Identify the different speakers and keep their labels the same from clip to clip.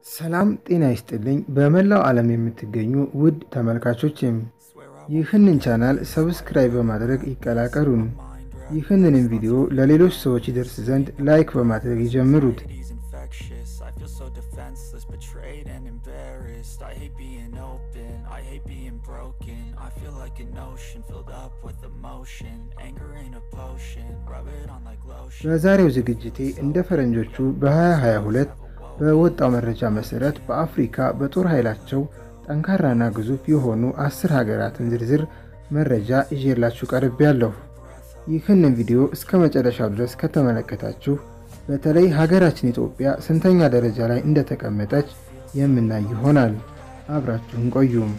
Speaker 1: ሰላም ጤና ይስጥልኝ። በመላው ዓለም የምትገኙ ውድ ተመልካቾችም ይህንን ቻናል ሰብስክራይብ በማድረግ ይቀላቀሉን። ይህንንም ቪዲዮ ለሌሎች ሰዎች ይደርስ ዘንድ ላይክ በማድረግ ይጀምሩት።
Speaker 2: He's infectious. I feel so defenseless, betrayed and embarrassed. I hate being open, I hate being broken. I feel like an ocean filled up with emotion. Anger ain't a potion, rub it on like lotion.
Speaker 1: በዛሬው ዝግጅቴ እንደ ፈረንጆቹ በ2022 በወጣው መረጃ መሰረት በአፍሪካ በጦር ኃይላቸው ጠንካራና ግዙፍ የሆኑ አስር ሀገራትን ዝርዝር መረጃ ይዤላችሁ ቀርቤያለሁ። ይህንን ቪዲዮ እስከ መጨረሻው ድረስ ከተመለከታችሁ በተለይ ሀገራችን ኢትዮጵያ ስንተኛ ደረጃ ላይ እንደተቀመጠች የምናይ ይሆናል። አብራችሁን ቆዩም።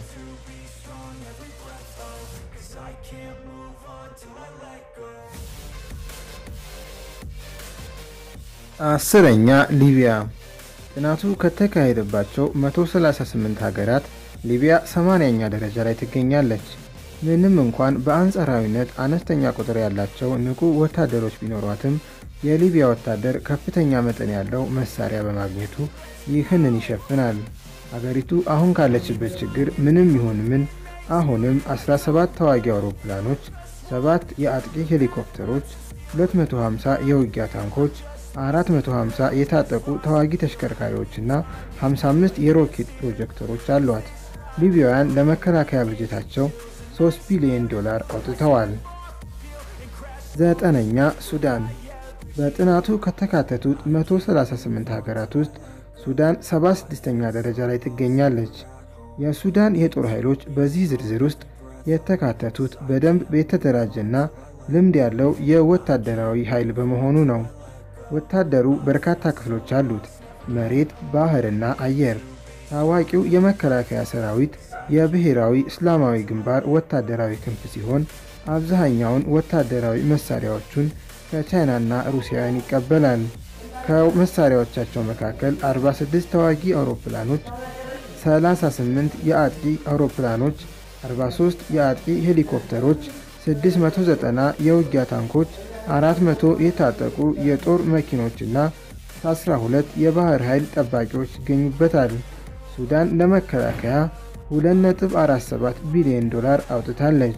Speaker 1: አስረኛ ሊቢያ። ጥናቱ ከተካሄደባቸው 138 ሀገራት ሊቢያ 80ኛ ደረጃ ላይ ትገኛለች። ምንም እንኳን በአንጻራዊነት አነስተኛ ቁጥር ያላቸው ንቁ ወታደሮች ቢኖሯትም የሊቢያ ወታደር ከፍተኛ መጠን ያለው መሳሪያ በማግኘቱ ይህንን ይሸፍናል። አገሪቱ አሁን ካለችበት ችግር ምንም ይሁን ምን አሁንም 17 ተዋጊ አውሮፕላኖች፣ 7 የአጥቂ ሄሊኮፕተሮች፣ 250 የውጊያ ታንኮች 450 የታጠቁ ተዋጊ ተሽከርካሪዎችና 55 የሮኬት ፕሮጀክተሮች አሏት። ሊቢያውያን ለመከላከያ በጀታቸው 3 ቢሊዮን ዶላር አውጥተዋል። ዘጠነኛ ሱዳን። በጥናቱ ከተካተቱት 138 ሀገራት ውስጥ ሱዳን 76ኛ ደረጃ ላይ ትገኛለች። የሱዳን የጦር ኃይሎች በዚህ ዝርዝር ውስጥ የተካተቱት በደንብ የተደራጀና ልምድ ያለው የወታደራዊ ኃይል በመሆኑ ነው። ወታደሩ በርካታ ክፍሎች አሉት፤ መሬት፣ ባህርና አየር። ታዋቂው የመከላከያ ሰራዊት የብሔራዊ እስላማዊ ግንባር ወታደራዊ ክንፍ ሲሆን አብዛኛውን ወታደራዊ መሳሪያዎቹን ከቻይናና ሩሲያውያን ይቀበላል። ከመሳሪያዎቻቸው መካከል 46 ተዋጊ አውሮፕላኖች፣ 38 የአጥቂ አውሮፕላኖች፣ 43 የአጥቂ ሄሊኮፕተሮች፣ 690 የውጊያ ታንኮች 400 የታጠቁ የጦር መኪኖችና 12 የባህር ኃይል ጠባቂዎች ይገኙበታል። ሱዳን ለመከላከያ 2.47 ቢሊዮን ዶላር አውጥታለች።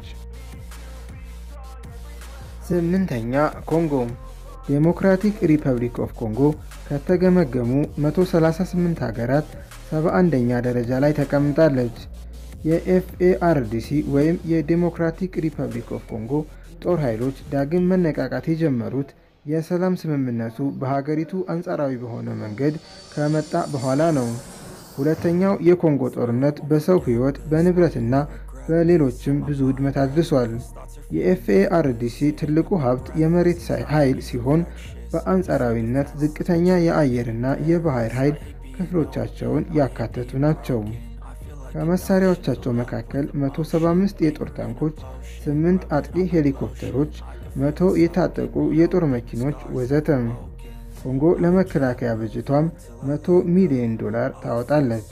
Speaker 1: ስምንተኛ ኮንጎ። ዴሞክራቲክ ሪፐብሊክ ኦፍ ኮንጎ ከተገመገሙ 138 ሀገራት 71ኛ ደረጃ ላይ ተቀምጣለች። የኤፍኤአርዲሲ ወይም የዴሞክራቲክ ሪፐብሊክ ኦፍ ኮንጎ ጦር ኃይሎች ዳግም መነቃቃት የጀመሩት የሰላም ስምምነቱ በሀገሪቱ አንጻራዊ በሆነ መንገድ ከመጣ በኋላ ነው። ሁለተኛው የኮንጎ ጦርነት በሰው ሕይወት በንብረትና በሌሎችም ብዙ ውድመት አድርሷል። የኤፍኤአርዲሲ ትልቁ ሀብት የመሬት ኃይል ሲሆን በአንጻራዊነት ዝቅተኛ የአየርና የባህር ኃይል ክፍሎቻቸውን ያካተቱ ናቸው። ከመሳሪያዎቻቸው መካከል 175 የጦር ታንኮች፣ 8 አጥቂ ሄሊኮፕተሮች፣ 100 የታጠቁ የጦር መኪኖች ወዘተ። ኮንጎ ለመከላከያ በጀቷም 100 ሚሊዮን ዶላር ታወጣለች።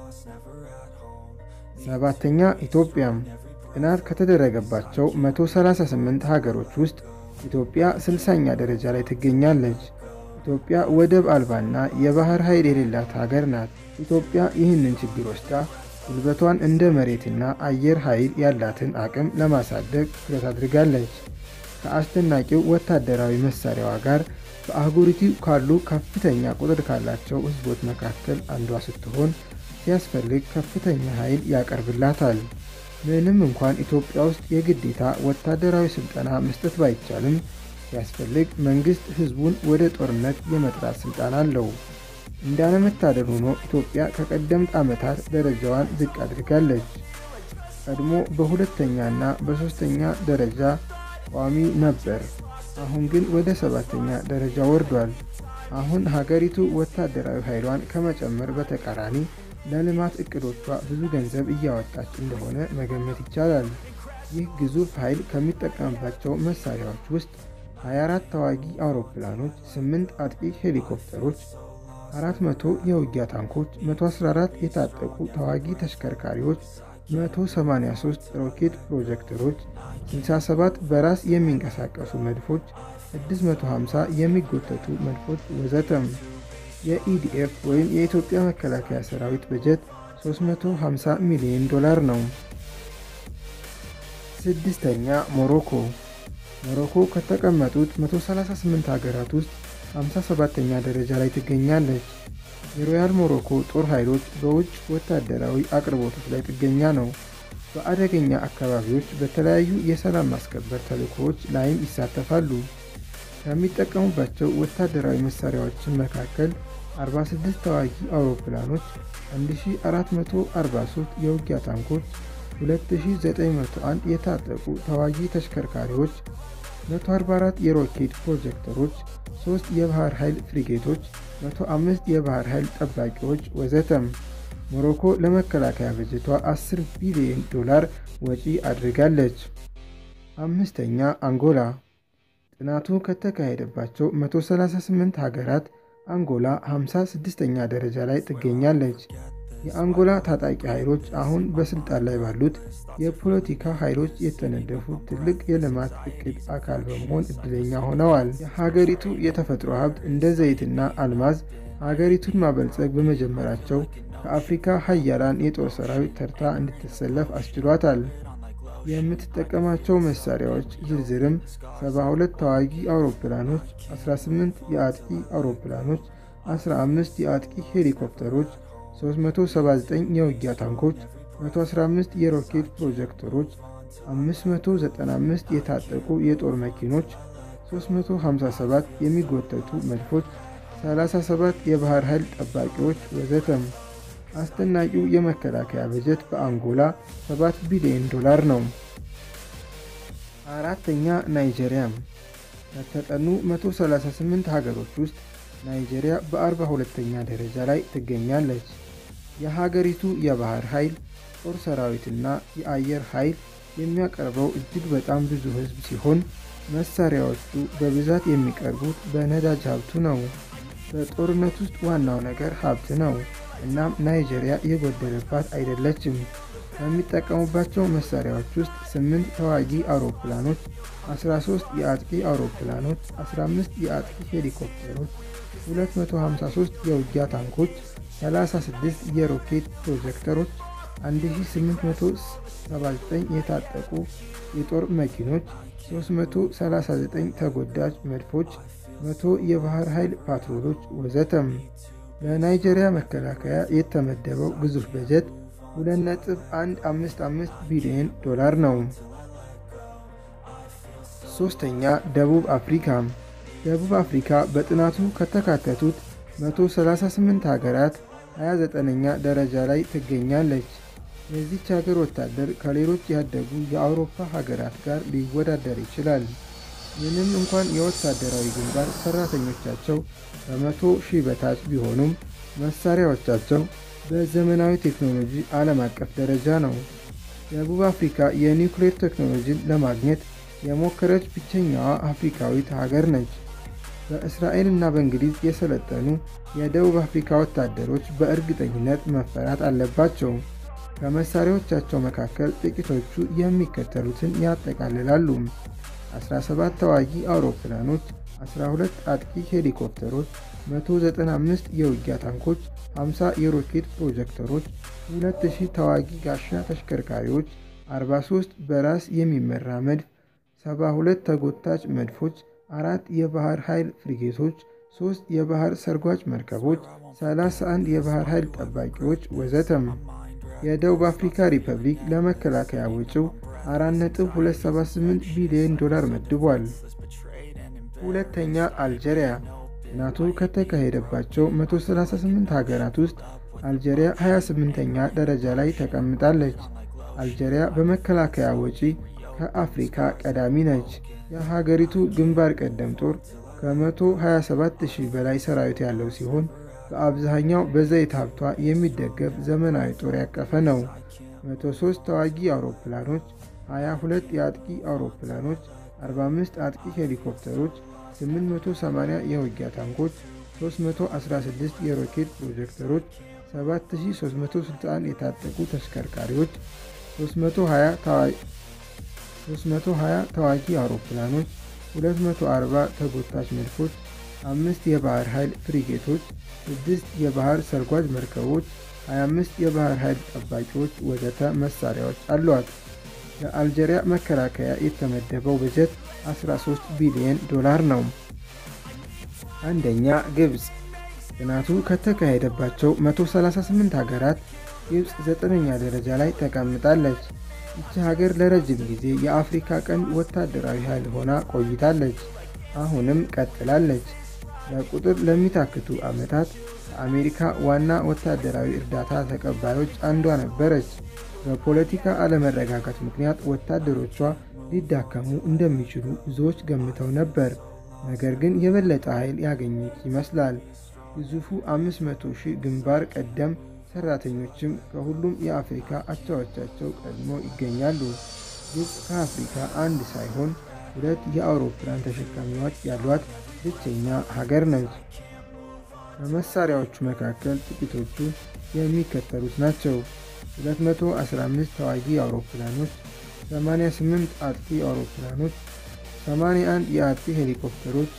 Speaker 1: ሰባተኛ ኢትዮጵያ። ጥናት ከተደረገባቸው 138 ሀገሮች ውስጥ ኢትዮጵያ 60ኛ ደረጃ ላይ ትገኛለች። ኢትዮጵያ ወደብ አልባና የባህር ኃይል የሌላት ሀገር ናት። ኢትዮጵያ ይህንን ችግር ወስዳ ጉልበቷን እንደ መሬትና አየር ኃይል ያላትን አቅም ለማሳደግ ትኩረት አድርጋለች። ከአስደናቂው ወታደራዊ መሳሪያዋ ጋር በአህጉሪቱ ካሉ ከፍተኛ ቁጥር ካላቸው ሕዝቦች መካከል አንዷ ስትሆን ሲያስፈልግ ከፍተኛ ኃይል ያቀርብላታል። ምንም እንኳን ኢትዮጵያ ውስጥ የግዴታ ወታደራዊ ስልጠና መስጠት ባይቻልም ሲያስፈልግ መንግሥት ሕዝቡን ወደ ጦርነት የመጥራት ሥልጣን አለው። እንዳለመታደል ሆኖ ኢትዮጵያ ከቀደምት ዓመታት ደረጃዋን ዝቅ አድርጋለች። ቀድሞ በሁለተኛና በሦስተኛ ደረጃ ቋሚ ነበር። አሁን ግን ወደ ሰባተኛ ደረጃ ወርዷል። አሁን ሀገሪቱ ወታደራዊ ኃይሏን ከመጨመር በተቃራኒ ለልማት እቅዶቿ ብዙ ገንዘብ እያወጣች እንደሆነ መገመት ይቻላል። ይህ ግዙፍ ኃይል ከሚጠቀምባቸው መሳሪያዎች ውስጥ 24 ተዋጊ አውሮፕላኖች፣ 8 አጥቂ ሄሊኮፕተሮች 400 የውጊያ ታንኮች፣ 114 የታጠቁ ተዋጊ ተሽከርካሪዎች፣ 183 ሮኬት ፕሮጀክተሮች፣ 67 በራስ የሚንቀሳቀሱ መድፎች፣ 650 የሚጎተቱ መድፎች ወዘተም። የኢዲኤፍ ወይም የኢትዮጵያ መከላከያ ሰራዊት በጀት 350 ሚሊዮን ዶላር ነው። ስድስተኛ ሞሮኮ። ሞሮኮ ከተቀመጡት 138 ሀገራት ውስጥ 57ተኛ ደረጃ ላይ ትገኛለች። የሮያል ሞሮኮ ጦር ኃይሎች በውጭ ወታደራዊ አቅርቦቶች ላይ ጥገኛ ነው። በአደገኛ አካባቢዎች በተለያዩ የሰላም ማስከበር ተልዕኮዎች ላይም ይሳተፋሉ። ከሚጠቀሙባቸው ወታደራዊ መሳሪያዎችን መካከል 46 ተዋጊ አውሮፕላኖች፣ 1443 የውጊያ ታንኮች፣ 2901 የታጠቁ ተዋጊ ተሽከርካሪዎች፣ 144 የሮኬት ፕሮጀክተሮች፣ 3 የባህር ኃይል ፍሪጌቶች፣ 105 የባህር ኃይል ጠባቂዎች ወዘተም። ሞሮኮ ለመከላከያ በጀቷ 10 ቢሊዮን ዶላር ወጪ አድርጋለች። አምስተኛ አንጎላ። ጥናቱ ከተካሄደባቸው 138 ሀገራት አንጎላ 56ኛ ደረጃ ላይ ትገኛለች። የአንጎላ ታጣቂ ኃይሎች አሁን በስልጣን ላይ ባሉት የፖለቲካ ኃይሎች የተነደፉት ትልቅ የልማት እቅድ አካል በመሆን እድለኛ ሆነዋል። የሀገሪቱ የተፈጥሮ ሀብት እንደ ዘይትና አልማዝ ሀገሪቱን ማበልጸግ በመጀመራቸው ከአፍሪካ ሀያላን የጦር ሰራዊት ተርታ እንድትሰለፍ አስችሏታል። የምትጠቀማቸው መሳሪያዎች ዝርዝርም 72 ተዋጊ አውሮፕላኖች፣ 18 የአጥቂ አውሮፕላኖች፣ 15 የአጥቂ ሄሊኮፕተሮች፣ 379 የውጊያ ታንኮች፣ 115 የሮኬት ፕሮጀክተሮች፣ 595 የታጠቁ የጦር መኪኖች፣ 357 የሚጎተቱ መድፎች፣ 37 የባህር ኃይል ጠባቂዎች ወዘተም። አስደናቂው የመከላከያ በጀት በአንጎላ 7 ቢሊዮን ዶላር ነው። አራተኛ ናይጄሪያ። ከተጠኑ 138 ሀገሮች ውስጥ ናይጄሪያ በ42ኛ ደረጃ ላይ ትገኛለች። የሀገሪቱ የባህር ኃይል፣ ጦር ሰራዊትና የአየር ኃይል የሚያቀርበው እጅግ በጣም ብዙ ሕዝብ ሲሆን መሳሪያዎቹ በብዛት የሚቀርቡት በነዳጅ ሀብቱ ነው። በጦርነት ውስጥ ዋናው ነገር ሀብት ነው። እናም ናይጄሪያ የጎደለባት አይደለችም። ከሚጠቀሙባቸው መሳሪያዎች ውስጥ 8 ተዋጊ አውሮፕላኖች፣ 13 የአጥቂ አውሮፕላኖች፣ 15 የአጥቂ ሄሊኮፕተሮች፣ 253 የውጊያ ታንኮች፣ 36 የሮኬት ፕሮጀክተሮች፣ 1879 የታጠቁ የጦር መኪኖች፣ 339 ተጎዳጅ መድፎች፣ 100 የባህር ኃይል ፓትሮሎች ወዘተም። ለናይጄሪያ መከላከያ የተመደበው ግዙፍ በጀት 2.155 ቢሊዮን ዶላር ነው። ሶስተኛ ደቡብ አፍሪካ። ደቡብ አፍሪካ በጥናቱ ከተካተቱት 138 ሀገራት 29ኛ ደረጃ ላይ ትገኛለች። የዚች ሀገር ወታደር ከሌሎች ያደጉ የአውሮፓ ሀገራት ጋር ሊወዳደር ይችላል። ምንም እንኳን የወታደራዊ ግንባር ሰራተኞቻቸው ከመቶ ሺህ በታች ቢሆኑም መሳሪያዎቻቸው በዘመናዊ ቴክኖሎጂ ዓለም አቀፍ ደረጃ ነው። ደቡብ አፍሪካ የኒውክሌር ቴክኖሎጂን ለማግኘት የሞከረች ብቸኛዋ አፍሪካዊት ሀገር ነች። በእስራኤል እና በእንግሊዝ የሰለጠኑ የደቡብ አፍሪካ ወታደሮች በእርግጠኝነት መፈራት አለባቸው። ከመሳሪያዎቻቸው መካከል ጥቂቶቹ የሚከተሉትን ያጠቃልላሉ። 17 ተዋጊ አውሮፕላኖች፣ 12 አጥቂ ሄሊኮፕተሮች፣ 195 የውጊያ ታንኮች፣ 50 የሮኬት ፕሮጀክተሮች፣ 2000 ተዋጊ ጋሻ ተሽከርካሪዎች፣ 43 በራስ የሚመራ መድፍ፣ 72 ተጎታች መድፎች፣ አራት የባህር ኃይል ፍሪጌቶች፣ 3 የባህር ሰርጓጅ መርከቦች፣ 31 የባህር ኃይል ጠባቂዎች ወዘተም። የደቡብ አፍሪካ ሪፐብሊክ ለመከላከያ ወጪው 4.278 ቢሊዮን ዶላር መድቧል። ሁለተኛ አልጄሪያ። ጥናቱ ከተካሄደባቸው 138 ሀገራት ውስጥ አልጄሪያ 28ኛ ደረጃ ላይ ተቀምጣለች። አልጄሪያ በመከላከያ ወጪ ከአፍሪካ ቀዳሚ ነች። የሀገሪቱ ግንባር ቀደም ጦር ከ127,000 በላይ ሰራዊት ያለው ሲሆን በአብዛኛው በዘይት ሀብቷ የሚደገፍ ዘመናዊ ጦር ያቀፈ ነው። 103 ተዋጊ አውሮፕላኖች፣ 22 የአጥቂ አውሮፕላኖች፣ 45 አጥቂ ሄሊኮፕተሮች፣ 880 የውጊያ ታንኮች፣ 316 የሮኬት ፕሮጀክተሮች፣ 7361 የታጠቁ ተሽከርካሪዎች፣ 320 ተዋጊ አውሮፕላኖች፣ 240 ተጎታች መድፎች፣ አምስት የባህር ኃይል ፍሪጌቶች፣ ስድስት የባህር ሰርጓጅ መርከቦች፣ 25 የባህር ኃይል ጠባቂዎች ወዘተ መሳሪያዎች አሏት። ለአልጄሪያ መከላከያ የተመደበው በጀት 13 ቢሊዮን ዶላር ነው። አንደኛ ግብፅ። ጥናቱ ከተካሄደባቸው 138 ሀገራት ግብፅ ዘጠነኛ ደረጃ ላይ ተቀምጣለች። ይቺ ሀገር ለረጅም ጊዜ የአፍሪካ ቀንድ ወታደራዊ ኃይል ሆና ቆይታለች። አሁንም ቀጥላለች። ለቁጥር ለሚታክቱ ዓመታት ከአሜሪካ ዋና ወታደራዊ እርዳታ ተቀባዮች አንዷ ነበረች። በፖለቲካ አለመረጋጋት ምክንያት ወታደሮቿ ሊዳከሙ እንደሚችሉ ብዙዎች ገምተው ነበር። ነገር ግን የበለጠ ኃይል ያገኘች ይመስላል። ግዙፉ 500 ሺህ ግንባር ቀደም ሰራተኞችም ከሁሉም የአፍሪካ አቻዎቻቸው ቀድሞ ይገኛሉ። ግብፅ ከአፍሪካ አንድ ሳይሆን ሁለት የአውሮፕላን ተሸካሚዎች ያሏት ብቸኛ ሀገር ነች። ከመሳሪያዎቹ መካከል ጥቂቶቹ የሚከተሉት ናቸው። 215 ተዋጊ አውሮፕላኖች፣ 88 አጥቂ አውሮፕላኖች፣ 81 የአጥቂ ሄሊኮፕተሮች፣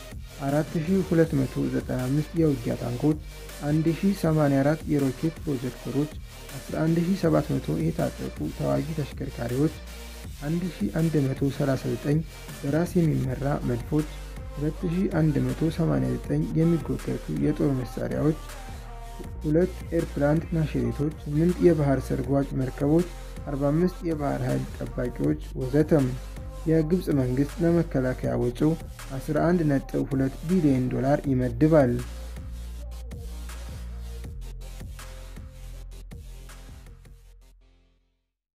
Speaker 1: 4295 የውጊያ ታንኮች፣ 1084 የሮኬት ፕሮጀክተሮች፣ 11700 የታጠቁ ተዋጊ ተሽከርካሪዎች፣ 1139 በራስ የሚመራ መድፎች፣ 2189 የሚጎተቱ የጦር መሳሪያዎች፣ ሁለት ኤርፕላንት ናሽሬቶች፣ 8 የባህር ሰርጓጅ መርከቦች፣ 45 የባህር ኃይል ጠባቂዎች ወዘተም። የግብፅ መንግሥት ለመከላከያ ወጪው 11.2 ቢሊዮን ዶላር ይመድባል።